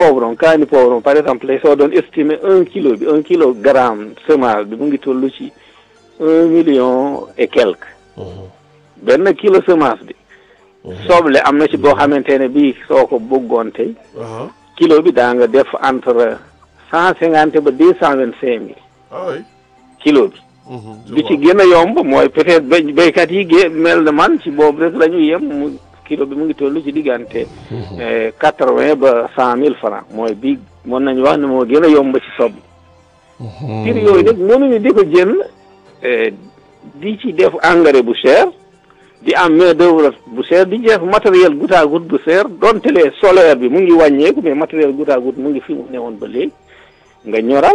poivron kaani poivron par exemple soo doon estimer un kilo bi un kilogramme semence bi mu ngi toll ci un million et quelque benn kilo semence bi soble am na ci boo xamante ne bii soo ko bëggoon tey kilo bi daa nga def entre cent cinquante ba deux cent vingt cinq mille ah oui. kilo bi bi ci gën a yomb mooy peut-être bay béykat yi gé mel na man ci boobu rek la ñu yem mu kilo bi mu ngi toll ci diggante quatre vingt ba cent mille francs mooy bi mën nañu wax ne moo gën a yomb ci soble prix yooyu nag mënuñu di ko jël di ci def engrais bu cher di am main d'œuvre bu cher di def matériel goutte à goutte bu cher donte le solaire bi mu ngi wàññeeku mais matériel goutte à goutte mu ngi fi mu newoon ba léegi nga ñoral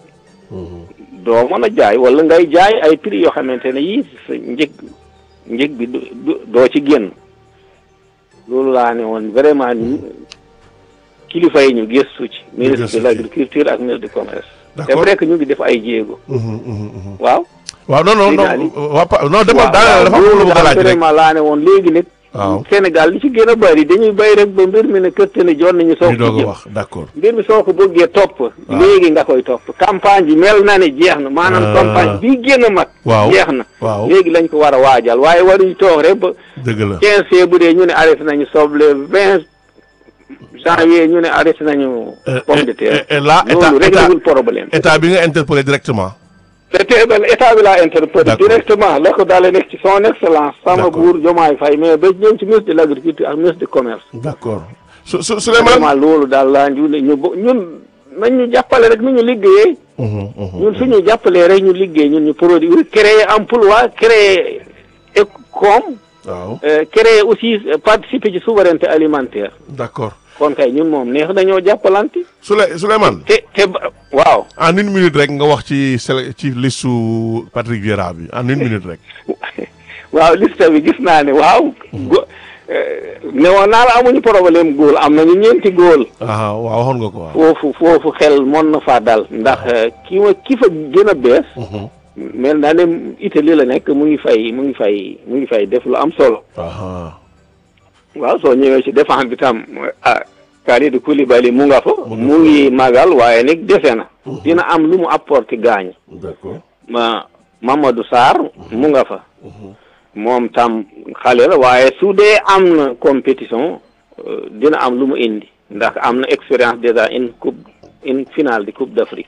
doo mën a jaay wala ngay jaay ay prix yoo xamante ne yii sa njëg njëg bi doo ci génn loolu laa ne woon vraiment ni kilifa yi ñu gëstu ci ministre de l'agriculture ak ministre du commerce c'est vrai que ñu ngi def ay jéego waaw waaw non non non waa pa non demal daanaka dafa am lu bëgg a laaj rek vraiment laa ne woon léegi nag waaw Sénégal li ci gën a bëri dañuy bay rek ba mbir mi ne këtte ne jot nañu soog ñu doog a jëm wax d'accord mbir mi soo ko bëggee topp léegi nga koy topp campagne bi mel na ne jeex na maanaam campagne bi gën a mag waaw jeex na waaw léegi lañ ko war a waajal waaye waruñu toog rek ba dëgg la quinze fee bu dee ñu ne arrêté nañu soble vingt janvier ñu ne arrêté nañu pomme de terre et là état loolu état réglewul problème état bi nga interpellé directement te ben état bi laa interpellé D'accord. directement la ko dalee nekk ci son excellence sama D'accord. buur Diomaye Faye mais ba ñëw ci ministre de l'agriculture ak ministre du commerce d'accord su su Souleymane vraiment loolu daal laa ñu ne ñu bo- ñun nañ ñu jàppale rek nu ñu liggéeyee Mhm, mhm. ñun suñu jàppalee rek ñu liggéey ñun ñu produire créer emploi créer écom waaw euh, créer aussi euh, participer ci souveraineté alimentaire d'accord kon kay ñun moom neex dañoo jàppalante Souley Souleymane te te ba- waaw en une minute rek nga wax ci sele ci listu Patrick Vieira bi en une minute rek waaw liste bi gis naa ne waaw go ne woon naa la amuñu problème góol am nañu ñeenti góol ah waaw waxoon nga ko waaw foofu foofu xel mën na faa dal ndax euh, ki ma ki fa gën a bees mel naa ne Italie la nekk mu ngi fay mu ngi fay mu ngi fay def lu am solo aha waaw soo ñëwee ci défense bi tam ah Kalidou Koulibaly mu nga fa Mu nga mu ngi magal waaye nag dese na dina am lu mu apporté gaañ d'accord ma Mamadou Sarr mu nga fa moom tam xale la waaye su dee am na compétition euh, dina am lu mu indi ndax am na expérience déjà une coupe une finale de coupe d'Afrique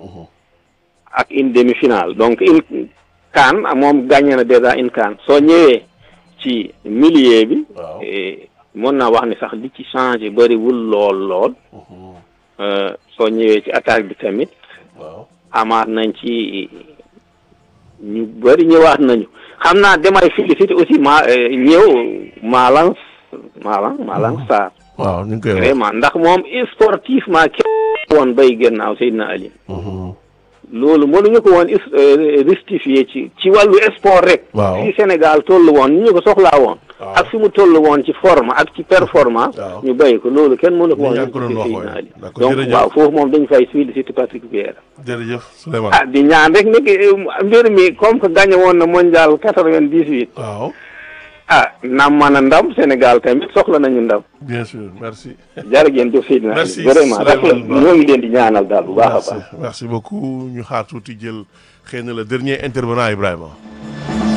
ak une demi-finale donc une CAN moom gagné na déjà une CAN soo ñëwee ci milieu bi waaw eh, mën naa wax ni sax li ci changé bëriwul lool lool euh, soo ñëwee ci attaque bi tamit waaw amaat nañ ci ñu bëri ñëwaat nañu xam naa damay féliciter aussi ma euh, ñëw Malang Malang Malang Sarr waaw ñu ngi koy wax vraiment ndax moom sportivement kenn woon bay gannaaw Seydina Ali loolu mënuñu ko woon is- euh, justifier ci ci wàllu sport rek Waaw. fi Sénégal toll woon ni ñu ko soxlaa woon Waaw. ak fi mu toll woon ci forme ak ci performance Waaw. ñu béy ko loolu kenn mënu ko Ni woon yaa ngi ko doon wax justifier Seydina waaye. Ali D'accord, donc jërëjëf. waaw foofu moom dañu fay féliciter Patrick Vieira jërëjëf Souleymane ah di ñaan rek nag eh, mbir mi comme que gagné woon na mondial quatre-vingt-dix-huit waaw ah nam man a ndam Sénégal tamit soxla nañu ndam bien sûr merci jërëjëf jëf Seydina Merci, vraiment rafet Souleymane Ba. ñoo ngi leen di ñaanal daal bu baax a merci baax merci beaucoup ñu xaar tuuti jël xëy na le dernier intervenant Ibrahima